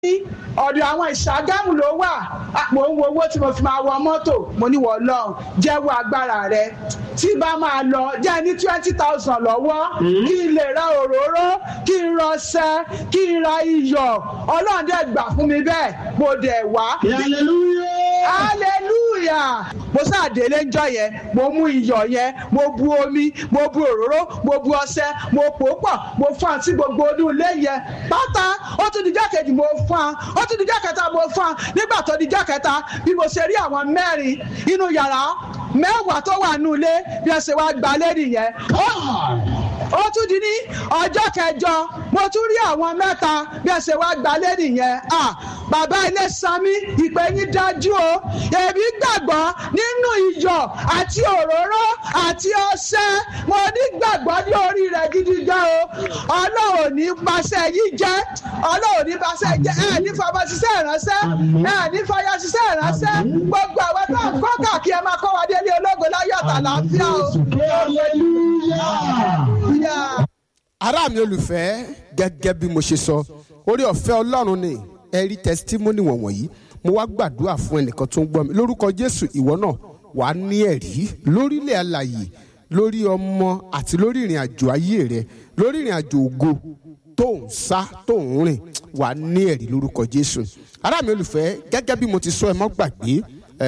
ọ̀dọ̀ àwọn ìṣàgámù ló wà mo ń wo owó tí mo fi máa wọ mọ́tò mo ní wọ́n lọ jẹ́wọ́ agbára rẹ tí bá máa lọ jẹ́ ní twenty thousand lọ́wọ́ kí n lè ra òróró kí n rọṣẹ kí n ra iyọ̀ ọlọ́run dẹ̀ gbà fún mi bẹ́ẹ̀ mo dẹ̀ wá. hallelujah mo sáà délé ńjọ́ yẹn mo mú iyọ̀ yẹn mo bu omi mo bu òróró mo bu ọṣẹ mo pò ó pọ̀ mo fún àti gbogbo inú ilé yẹn pátá ó tún dijọ́ kejì mo fún un ó tún dijọ́ kẹta mo fún un nígbà tó dijọ́ kẹta bí mo ṣe rí àwọn mẹ́rin inú yàrá mẹ́wàá tó wà nínú ilé bí wọ́n ṣe wá gba lẹ́rìí yẹn ó tún di ní ọjọ́ kẹjọ mo tún rí àwọn mẹ́ta bí wọ́n ṣe wá gba lẹ́rìí yẹn bàbá ilé sanmi ìpè yín dájú o èmi gbàgbọ́ nínú iyọ̀ àti òróró àti ọṣẹ mo ní gbàgbọ́ ní orí rẹ̀ gidi gan o ọlọ́run ní baṣẹ́ yìí jẹ́ ọlọ́run ní baṣẹ́ jẹ́ ẹ̀ ní fọmọ ṣiṣẹ́ ìránṣẹ́ ẹ̀ ní fọyọ́ ṣiṣẹ́ ìránṣẹ́ gbogbo àwọn tó ń kọ́ kàkí ẹ máa kọ́ wa délé ológo láyọ̀ àtàlàáfíà o. ará mi olùfẹ́ gẹ́gẹ́ bí mo ṣe sọ orí ọ̀fẹ́ ọlọ́run ni ẹ rí tẹsítímọ́nì wọ̀nyí mo wá gbàdúrà fún ẹnìkan tó ń gbọ́ mi lórúkọ jésù ìwọ náà wà á ní ẹ̀rí lórílẹ̀ alàyè lórí ọmọ àti lórí ìrìn àjò ayé rẹ lórí ìrìn àjò ògo tó ń sá tó ń rìn wà á ní ẹ̀rí lórúkọ jésù ará mi olùfẹ́ gẹ́gẹ́ bí mo ti sọ ẹ mọ́ gbàgbé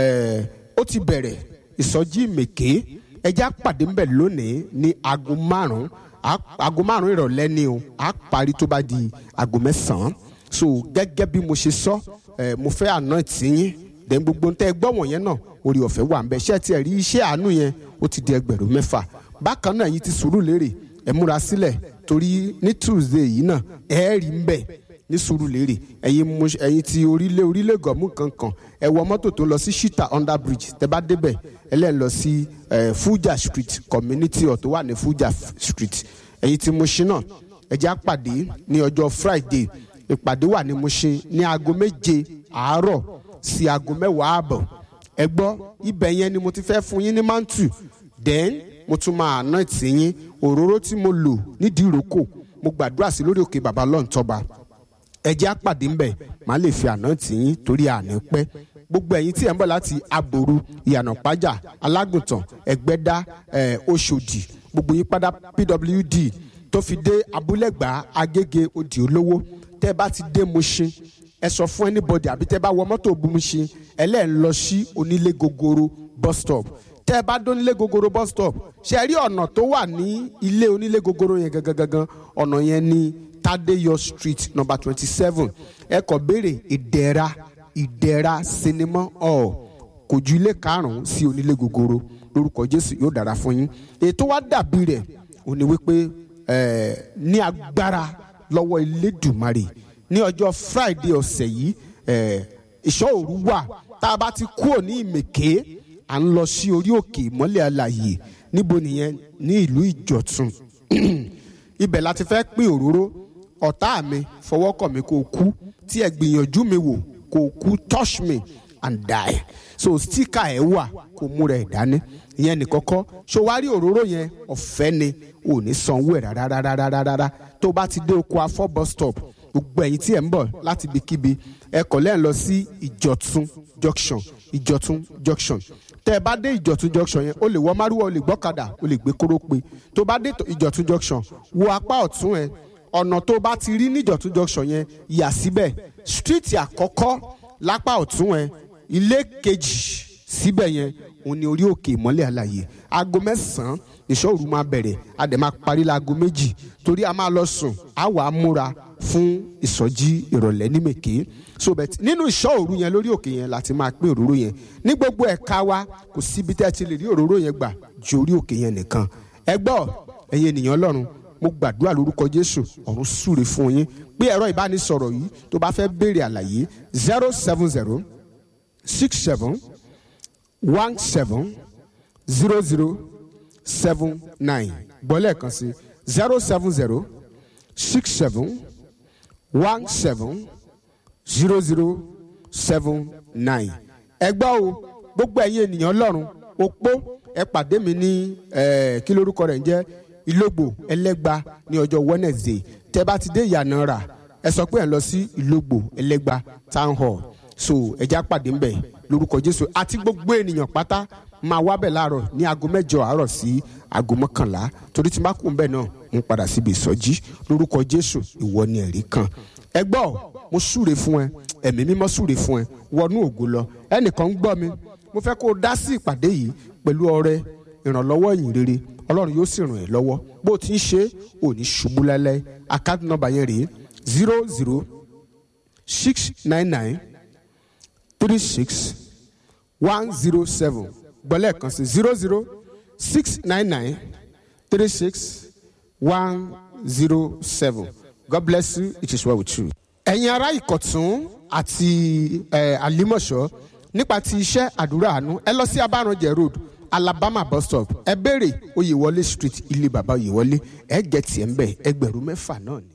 ó ti bẹ̀rẹ̀ ìsọjí mèké ẹjẹ́ àpàdé ńbẹ̀ lónìí ní aago márùn-ún aago márùn-ún ìrọ̀lẹ́ ni o á parí tó bá di aago mẹ́sàn-án so gẹ́gẹ́ bí mo ṣe sọ ẹ mo fẹ́ àná ìtìyín dẹ̀ gbogbo ń tẹ́ ẹ gbọ́ wọ̀nyẹn náà orí ọ̀fẹ́ wà ń bẹ ṣé tiẹ̀ rí iṣẹ́ àánú yẹn ó ti di ẹgbẹ̀rún mẹ́fà bákan náà yìí ti sùúrù lérè ẹ múra sílẹ̀ torí ní tuesday yìí náà ẹ rí ń bẹ̀ ní sùúrù lérè ẹ̀yin mo ẹ̀yin ti orílẹ̀ orílẹ̀ gọ̀mù kankan ẹ wọ mọ́tò tó lọ sí shita under bridge tẹ bá débẹ̀ ẹ lẹ́ẹ̀ lọ sí fuja street community hall tó wà ní fuja street ẹ̀yin ti Mushin náà ẹ jẹ́ àpàdé ní ọjọ́ friday ìpàdé wà ní Mushin ní aago méje àárọ̀ sí aago mẹ́wàá àbọ̀ ẹ gbọ́ ibẹ̀ yẹn ni mo ti fẹ́ fún yín ní mantu then mo tún máa àná ìtìyín òróró tí mo lò nídìí ìrókò mo gbàdúrà sí lórí òkè bàbá lọ́ntọ́ba ẹ jẹ́ àpàdé ńbẹ̀ màá lè fi àná tìyín torí àná pẹ́ gbogbo ẹ̀yin tí ẹ̀ ń bọ̀ láti aboru ìyànà pájà alágùntàn ẹ̀gbẹ́dá oṣòdì gbogbo yín padà pwd tó fi dé abúlẹ̀gbá agége òdì olówó tẹ́ ẹ bá ti dé Mushin ẹ sọ fún anybody àbí tẹ́ ẹ bá wọ mọ́tò Mushin ẹ lẹ́ẹ̀ ń lọ sí onílé gogoro bus stop tẹ́ ẹ bá dé onílé gogoro bus stop ṣe rí ọ̀nà tó wà ní ilé onílé gogoro yẹn gangan gangan ọ̀nà yẹn ní Tadeyo street number twenty seven ẹ kọ béèrè ìdẹ̀ra ìdẹ̀ra sinimá hall kò ju ilé karùn-ún sí onílé gogoro lórúkọ Jésù yóò dára fún yín ètò wa dàbí rẹ̀ ò ní wípé ní agbára lọ́wọ́ Elédùmarè ní ọjọ́ Friday ọ̀sẹ̀ yìí ìṣọ́ òru wà tá a bá ti kúrò ní ìmẹ̀ké à ń lọ sí orí òkè ìmọ́lẹ̀ alàyè níbo nìyẹn ní ìlú Ìjọ̀tún ibẹ̀ la ti fẹ́ pín òróró ọ̀tá mi fọwọ́kàn mi kó kú tí ẹ gbìyànjú mi wò kó kú touch me and die so sticker ẹ wà kó múra ẹ dání ìyẹn nìkọ́kọ́ ṣó wá rí òróró yẹn ọ̀fẹ́ ni ò ní sanwó ẹ̀ rárárárárá tó bá ti dé oko afọ́ bus stop gbogbo ẹ̀yin tí ẹ̀ ń bọ̀ láti ibikíbi ẹ kọ̀ lẹ́ẹ̀ lọ sí ìjọ̀tún junction ìjọ̀tún junction tẹ́ ẹ bá dé ìjọ̀tún junction yẹn o lè wọ márùwá o lè gbọ́kadà o lè gbé kórópè tó bá dé ìjọ̀tún junction wo apá ọ̀tún ẹ ọ̀nà tó bá ti rí níjọ̀tún junction yẹn yà síbẹ̀ street àkọ́kọ́ lápá ọ̀tún ẹ ilé kejì síbẹ̀ yẹn òun ni orí òkè ìmọ́lẹ̀ àlàyé aago mẹ́sàn-án ìṣọ́òru máa bẹ̀rẹ̀ a dẹ̀ máa parí láago méjì torí a máa lọ sùn a wàá múra fún ìsọjí ìrọ̀lẹ́ ní mèké so bẹ́ẹ̀ nínú ìṣọ́òru yẹn lórí òkè yẹn láti máa pín òróró yẹn ní gbogbo ẹ̀ka wa kò síbi tẹ́ ẹ ti lè rí òróró yẹn gbà ju orí òkè yẹn nìkan ẹ gbọ́ ẹ̀yin ènìyàn ọlọ́run mo gbàdúrà lórúkọ jésù ọ̀run súre fún yín pé ẹ̀rọ ìbánisọ̀rọ̀ yìí tó bá fẹ́ béèrè àlàyé zero seven zero six seven one seven zero zero seven nine gbọ́lẹ̀ kan sí zero seven zero six seven one seven zero zero seven nine. ẹ gbọ́ o gbogbo ẹ̀yin ènìyàn ọlọ́run opó ẹ pàdé mi ní kí lórúkọ rẹ̀ ń jẹ́ ìlógbò ẹlẹ́gba ní ọjọ́ wednesday tẹ́ bá ti dé ìyànà rà ẹ sọ pé ẹ lọ sí ìlógbò ẹlẹ́gba town hall so ẹja pàdé ń bẹ̀ lórúkọ jésù àti gbogbo ènìyàn pátá máa wá bẹ̀ láàárọ̀ ní aago mẹ́jọ àárọ̀ sí aago mọ́kànlá torí tí má kú ń bẹ̀ náà ń padà síbi ìsọjí lórúkọ jésù ìwọ ni ẹ̀rí kan ẹ gbọ́ mo súre fún ẹ ẹ̀mí mímọ́ súre fún ẹ wọnú ògo lọ ẹnìkan ń gbọ́ mi mo fẹ́ kó o dá sí ìpàdé yìí pẹ̀lú ọrẹ ìrànlọ́wọ́ ìyìn rere ọlọ́run yóò sì ràn ẹ́ lọ́wọ́ bó o ti ń ṣe ò ní ṣubú lálẹ́ àkáǹtì nọ́mbà yẹn rèé zero zero six nine nine three six one zero seven gbọ́lẹ̀ kan sí zero zero six nine nine three six one zero seven God bless you it is well with you. ẹ̀yin ará ìkọ̀tún àti àlímọ̀ṣọ́ nípa ti iṣẹ́ àdúrà àánú ẹ lọ sí abáranjẹ road alabama bus stop ẹ béèrè oyèwọlé street ilé bàbá oyèwọlé ẹ gẹ̀ tiẹ̀ ń bẹ̀ ẹgbẹ̀rún mẹ́fà náà ni.